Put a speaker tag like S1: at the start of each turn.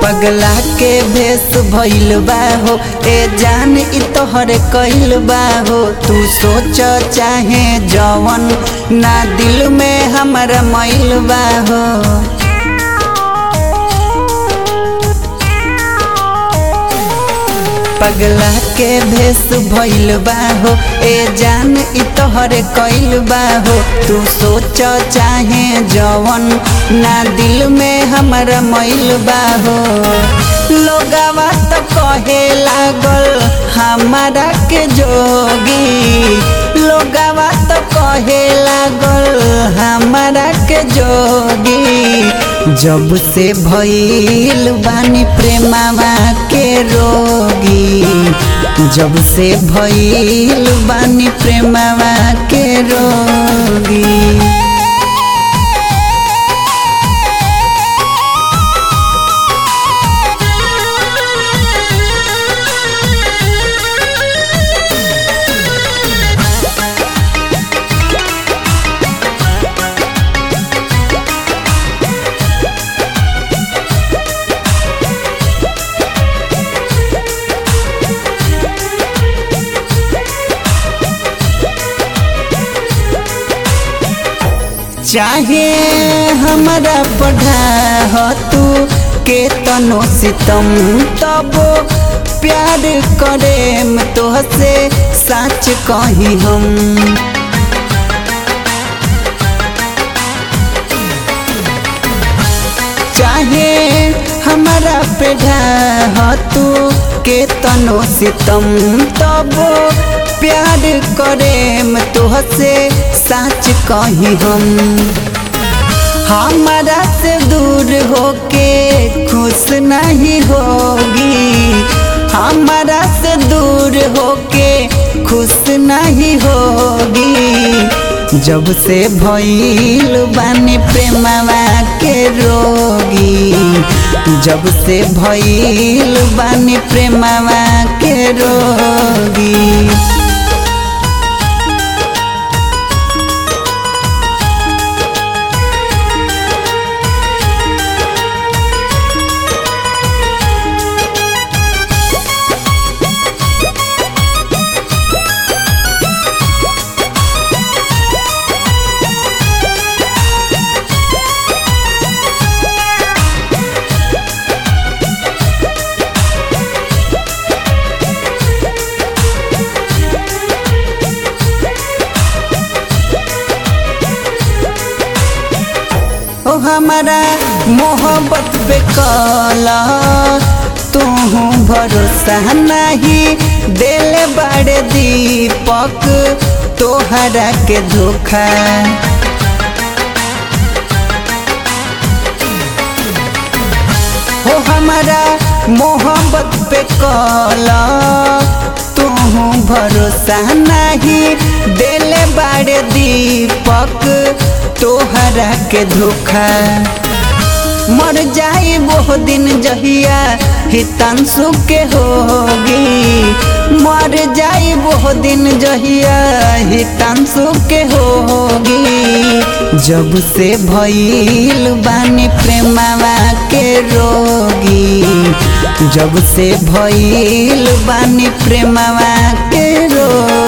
S1: पगला के भेस भइल बा हो ए जान इ तोहर कइल बा हो तू सोच चाहे जवन ना दिल में हमरा मैल बा हो पगला के भेस भइल बा हो ए जान इ तोहर कइल बा हो तू सोच चाहे जवन ना दिल में हमरा मैल बा हो लोगवा तो कहे लागल हमारा के जोगी लोगवा तो कहे लागल हमारा के जोगी जब से भइल बानी प्रेमावा के रोगी जब से भइल बानी प्रेमावा के रोगी चाहे हमारा पढ़ा हो तू के तनो सितम तब प्यार करे तो से सच कही हम चाहे हमारा पेढ़ा हो तू के तनो सितम तब प्यार करे तुहसे सच कही हम हमारा से दूर होके खुश नहीं होगी हमारा से दूर होके खुश नहीं होगी जब से भइल बानी प्रेमवा के रोगी जब से भइल बानी प्रेमवा के रोगी ओ हमारा मोहब्बत पे कला तू भरोसा नहीं दिल बड़े दीपक तोहरा के धोखा हो हमारा मोहब्बत पे कला तू भरोसा नहीं दिल बड़े दीपक तोहरा के धोखा मर जाई वो दिन जहिया हितंसु के होगी मर जाई वो दिन जहिया हितंसु के होगी जब से भइल बानी प्रेमवा के रोगी जब से भइल बानी प्रेमवा के रोगी